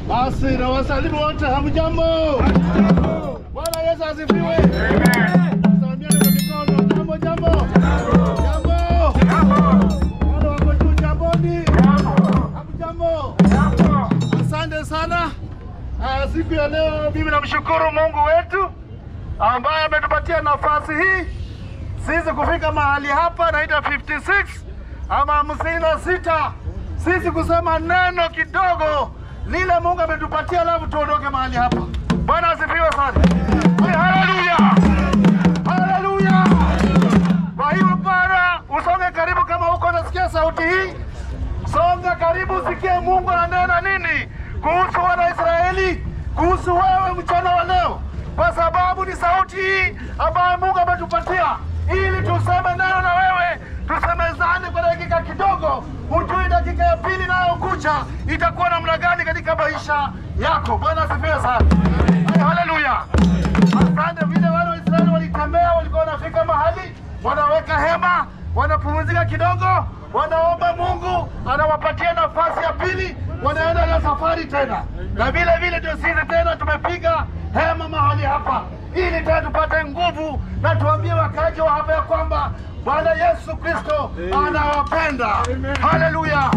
Basi na wasalimu wote, hamjambo? Bwana Yesu asifiwe. Salamiana kwa mikono. Jambo, jambo, jambo. Wale wako juu, jamboni. Hamjambo? Asante sana. Ah, siku ya leo mimi namshukuru Mungu wetu ambaye ametupatia nafasi hii sisi kufika mahali hapa naita 56 ama hamsini na sita, sisi kusema neno kidogo lile Mungu ametupatia, alafu tuondoke mahali hapa. Bwana asifiwe sana. Haleluya, haleluya. Kwa hiyo Bwana, usonge karibu, kama uko nasikia sauti hii, songa karibu, usikie Mungu ananena nini kuhusu wana Israeli, kuhusu wewe mchana wa leo, kwa sababu ni sauti hii ambayo Mungu ametupatia ili tuseme neno na wewe, tusemezane kwa dakika kidogo, hujui dakika ya pili inayokuja itakuwa namna gani katika maisha yako. Bwana asifiwe sana. Ay, Haleluya. Asante vile wale Waisraeli walitembea, walikuwa wanafika mahali wanaweka hema, wanapumzika kidogo, wanaomba Mungu anawapatia nafasi ya pili, wanaenda na safari tena. Na vile vile ndio sisi tena tumepiga hema mahali hapa ili tena tupate nguvu na tuambie wakaji wa hapa ya kwamba Bwana Yesu Kristo anawapenda. Haleluya.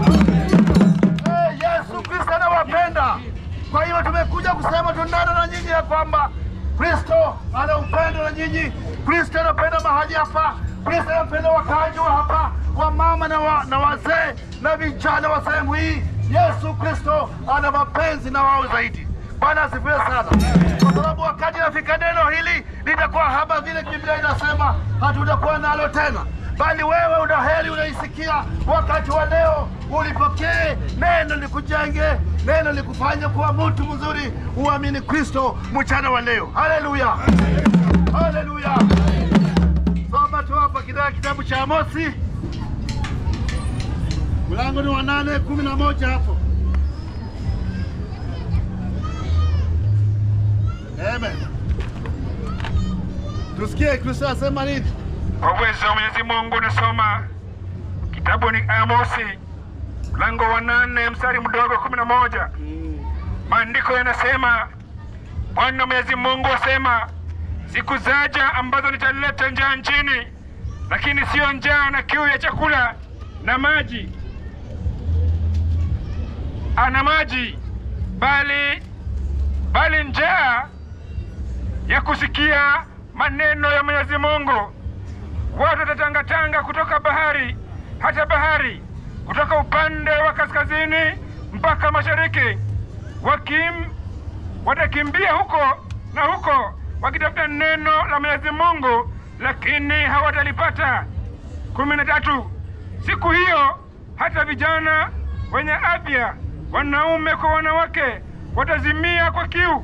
Eh, Yesu Kristo anawapenda. Kwa hiyo tumekuja kusema tunana na nyinyi ya kwamba Kristo ana upendo na nyinyi. Kristo anapenda mahali hapa. Kristo anapenda wakaaji wa hapa, wa mama na, wa, na wazee na vijana wa sehemu hii. Yesu Kristo ana mapenzi na wao zaidi. Bwana asifiwe sana, kwa sababu wakati nafika neno hili litakuwa haba vile Biblia inasema, hatutakuwa nalo tena, bali wewe una heri unaisikia wakati wa leo, ulipokee neno likujenge, neno likufanye kuwa mtu mzuri, uamini Kristo mchana wa leo. Haleluya, haleluya. Soma tu hapa kidaa kitabu cha Amosi, mlango ni wa nane kumi na moja hapo. Amen. Tusikie Kristo asema nini? Kwa uwezo wa Mwenyezi Mungu nasoma kitabu ni Amosi mlango wa nane mstari mdogo kumi na moja. Maandiko yanasema, Bwana Mwenyezi Mungu asema, siku zaja ambazo nitaleta njaa nchini, lakini siyo njaa na kiu ya chakula na maji ana maji, bali bali njaa ya kusikia maneno ya Mwenyezi Mungu. Watu watatangatanga kutoka bahari hata bahari, kutoka upande wa kaskazini mpaka mashariki, wakim watakimbia huko na huko wakitafuta neno la Mwenyezi Mungu, lakini hawatalipata. kumi na tatu. Siku hiyo hata vijana wenye afya, wanaume kwa wanawake, watazimia kwa kiu.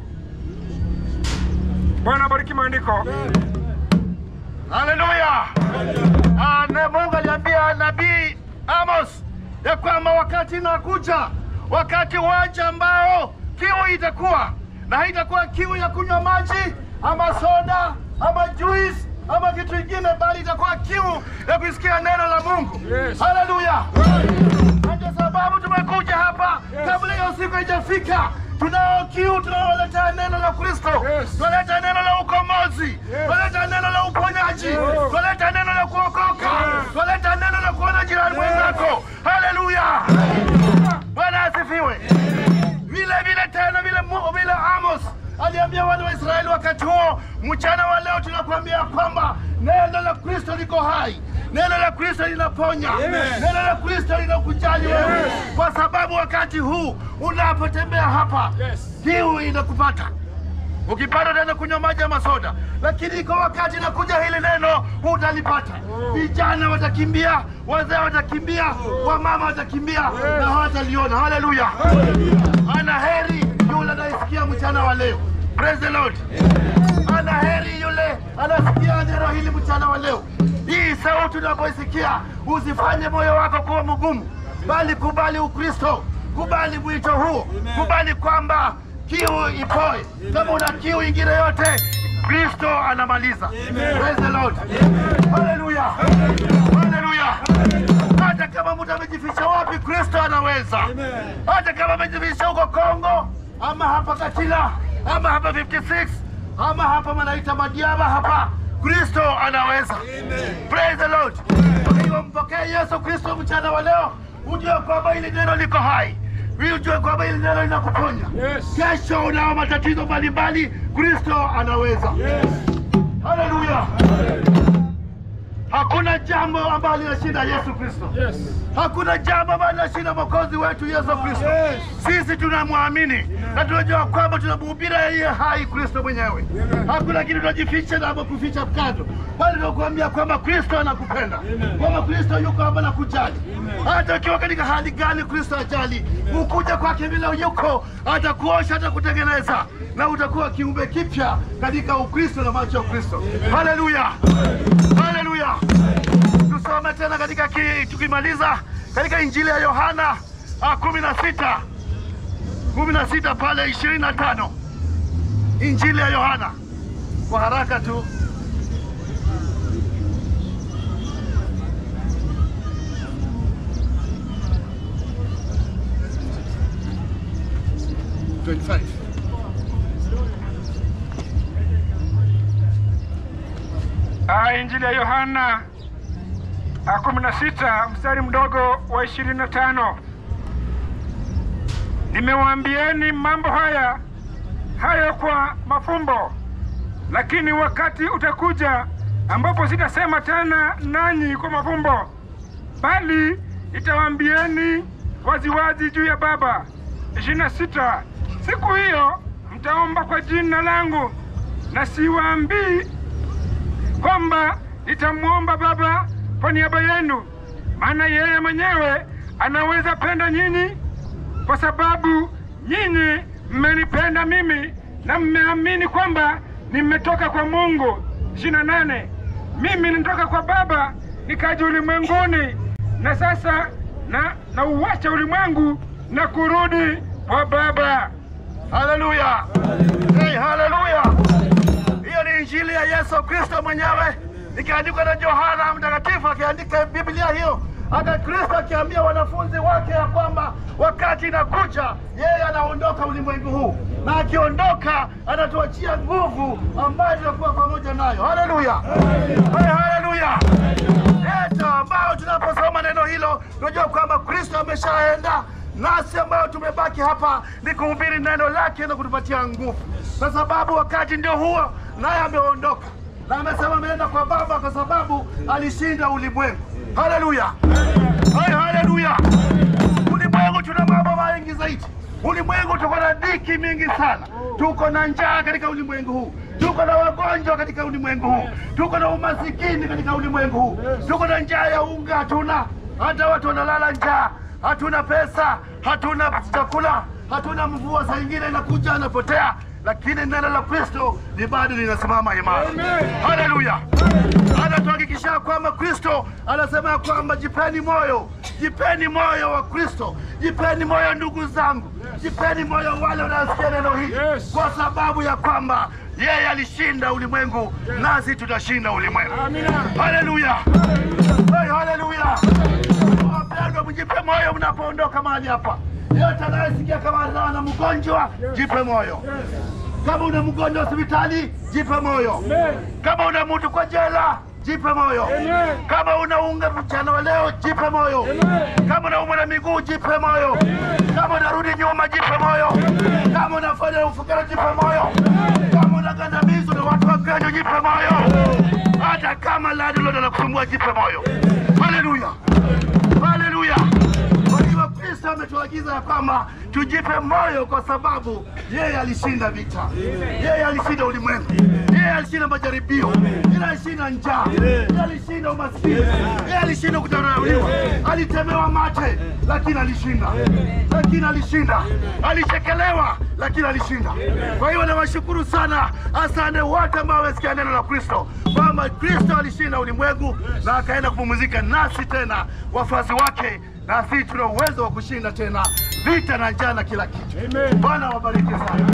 Bwana bariki maandiko. Haleluya! Ah, na Mungu aliambia nabii Amos ya kwamba wakati inakuja, wakati waja ambao kiu itakuwa na haitakuwa kiu ya kunywa maji ama soda ama juice ama kitu kingine, bali itakuwa kiu ya kusikia neno la Mungu. Yes. Haleluya! Na Ndio sababu tumekuja hapa kabla hiyo siku haijafika. Tunao kiu, tunawaletea neno la Kristo, Yes. tunaleta neno la ukombozi, tunaleta neno la uponyaji, tunaleta neno la kuokoka, tunaleta neno la kuona jirani mwenzako. Haleluya! Bwana asifiwe. Vile vile tena vile Mu- vile Amos aliambia wana wa Israeli wakati huo, mchana wa leo tunakuambia kwamba neno la Kristo liko hai, neno la Kristo linaponya, neno la Kristo linakujali wewe, kwa sababu wakati huu unapotembea hapa Yes. kiu inakupata ukipata tena kunywa maji ama soda, lakini iko wakati nakuja hili neno utalipata. Vijana watakimbia, wazee watakimbia, wamama watakimbia na hawataliona. Haleluya! Ana heri yule anayesikia mchana wa leo. Praise the Lord. Ana heri yule anasikia neno hili mchana wa leo. Hii sauti unapoisikia, usifanye moyo wako kuwa mgumu, bali kubali Ukristo, kubali mwito huo, kubali kwamba kiu ipoe. Kama una kiu ingine yote, Kristo anamaliza. Praise the Lord. Haleluya. Haleluya. Hata kama mtu amejificha wapi, Kristo anaweza. Hata kama amejificha huko Kongo, ama hapa Katila ama hapa 56 ama hapa manaita Madiaba hapa, Kristo anaweza. Praise the Lord. Kwa hiyo mpokee Yesu Kristo mchana wa leo, ujue kwamba hili neno liko hai, ujue kwamba hili neno linakuponya. Kesho unao matatizo mbalimbali, Kristo anaweza. Haleluya! Hakuna jambo ambalo linashinda Yesu Kristo. Hakuna jambo ambalo linashinda mwokozi wetu Yesu Kristo. Sisi tunamwamini na tunajua kwamba tunamhubiri yeye hai Kristo mwenyewe. Hakuna kitu tunajificha na kuficha kando, bali tunakuambia kwamba Kristo anakupenda, kwamba Kristo yuko hapa na kujali. Hata ukiwa katika hali gani, Kristo ajali. Ukuja kwake vile yuko, atakuosha, atakutengeneza na utakuwa kiumbe kipya katika Ukristo na macho ya Kristo. Haleluya, haleluya. Tusome tena katika ki, tukimaliza katika Injili ya Yohana ah, kumi na sita kumi na sita pale ishirini na tano Injili ya Yohana kwa haraka tu. Ah, Injili ya Yohana ah, kumi na sita mstari mdogo wa ishirini na tano nimewaambieni mambo haya hayo kwa mafumbo, lakini wakati utakuja ambapo sitasema tena nanyi kwa mafumbo, bali nitawaambieni waziwazi juu ya Baba. ishirini na sita siku hiyo mtaomba kwa jina langu, na siwaambii kwamba nitamwomba Baba kwa niaba yenu, maana yeye mwenyewe anaweza penda nyinyi, kwa sababu nyinyi mmenipenda mimi na mmeamini kwamba nimetoka kwa Mungu. ishirini na nane mimi nitoka kwa Baba nikaja ulimwenguni, na sasa na na uwacha ulimwengu na kurudi kwa Baba. Haleluya, hey, haleluya. Hiyo ni injili ya Yesu Kristo mwenyewe ikiandikwa na Yohana Mtakatifu, akiandika Biblia hiyo, hata Kristo akiambia wanafunzi wake ya kwamba wakati inakuja, yeye anaondoka ulimwengu huu, na akiondoka anatuachia nguvu ambayo tutakuwa pamoja nayo. Haleluya, hey, haleluya. Yetu ambao tunaposoma neno hilo tunajua kwamba Kristo ameshaenda nasi ambao tumebaki hapa ni kuhubiri neno lake na kutupatia nguvu, kwa sababu wakati ndio huo, naye ameondoka na amesema ameenda kwa Baba kwa sababu alishinda ulimwengu. Haleluya, hai, haleluya. Ulimwengu tuna mambo mengi zaidi. Ulimwengu tuko na dhiki mingi sana, tuko na njaa katika ulimwengu huu, tuko na wagonjwa katika ulimwengu huu, tuko na umasikini katika ulimwengu huu, tuko na njaa ya unga, hatuna hata watu wanalala njaa, hatuna pesa, hatuna chakula, hatuna mvua, saa ingine inakuja anapotea, lakini neno la Kristo ni bado linasimama imara. Haleluya! Anatuhakikishia kwamba Kristo anasema ya kwamba jipeni moyo, jipeni moyo wa Kristo, jipeni moyo ndugu zangu, jipeni moyo wale wanaosikia neno hili, Yes. kwa sababu ya kwamba yeye alishinda ulimwengu, nasi tutashinda ulimwengu. Haleluya! Hey, haleluya! Wapendwa, mjipe moyo mnapoondoka mahali hapa. Yote anayesikia kama ana mgonjwa, jipe moyo. Kama una mgonjwa hospitali, jipe moyo. Kama una mtu kwa jela, jipe moyo. Kama una unga mchana wa leo, jipe moyo. Kama unaumwa na miguu, jipe moyo. Kama unarudi nyuma, jipe moyo. Kama unafanya ufukara, jipe moyo. Kama unagandamizwa na watu wagonjwa, jipe moyo. Hata kama landlord anakusumbua, jipe moyo. Haleluya, haleluya. Kwa hiyo Kristo ametuagiza ya kwamba tujipe moyo, kwa sababu yeye alishinda vita, yeye alishinda ulimwengu, yeye alishinda majaribio, yeye alishinda njaa, yeye alishinda umaskini, yeye alishinda kudharauliwa, alitemewa mate, lakini alishinda, lakini alishinda, alichekelewa, lakini alishinda. Kwa hiyo nawashukuru sana, asante wote ambao wamesikia neno la Kristo kwamba Kristo alishinda ulimwengu na akaenda kupumzika nasi tena wafuasi wake na sisi tuna uwezo wa kushinda tena vita na njaa na kila kitu. Bwana wabariki sana.